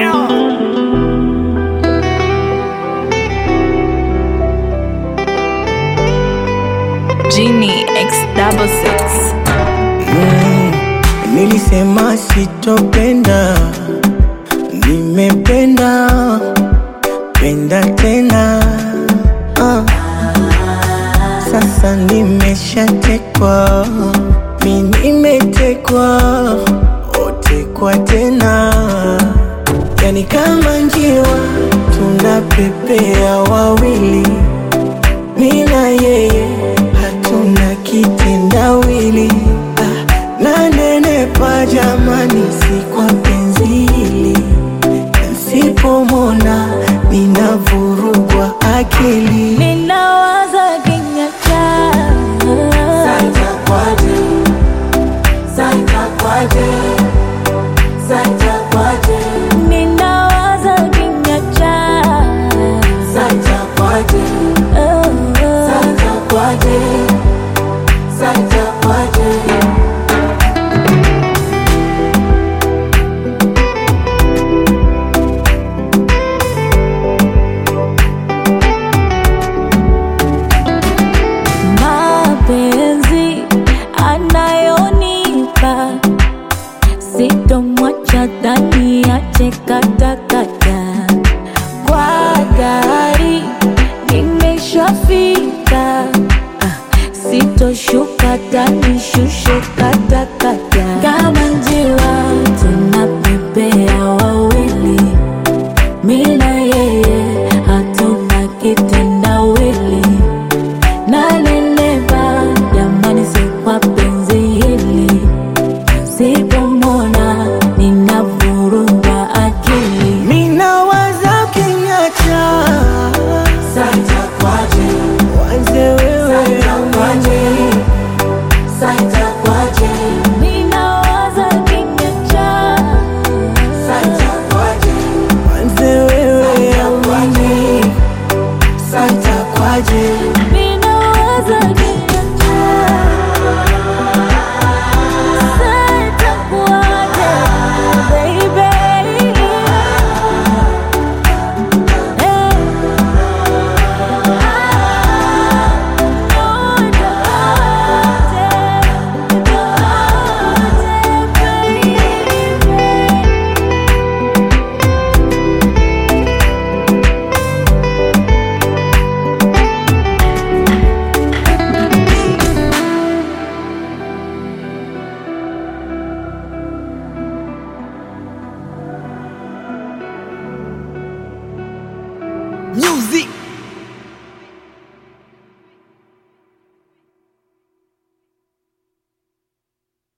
Genie X double six. Mm, nilisema sitopenda, nimependa penda tena ah. Sasa nimeshatekwa, mi nimetekwa, otekwa tena, yani kama njiwa tunapepea wawili, mi na yeye hatuna kitendawili ah, nanenepa jamani, si kwa penzi hili, nsipomona ninavurugwa akili Ninawaza kinyacha Ninawaza kinyacha Mapenzi anayonipa sitomwacha ndani ache katakata kwa gari nimeshafika Ah, sitoshuka tanishushe katakata kama njiwa tunapepea wawili mina yeye hatuna kitendawili nanenepa jamani, si kwa penzi hili, sipomona ninavurugwa akili. Minawaza kinyacha wanze wewe amani Ninawaza kinyacha wanze wewe amani santa kwaje ninawaza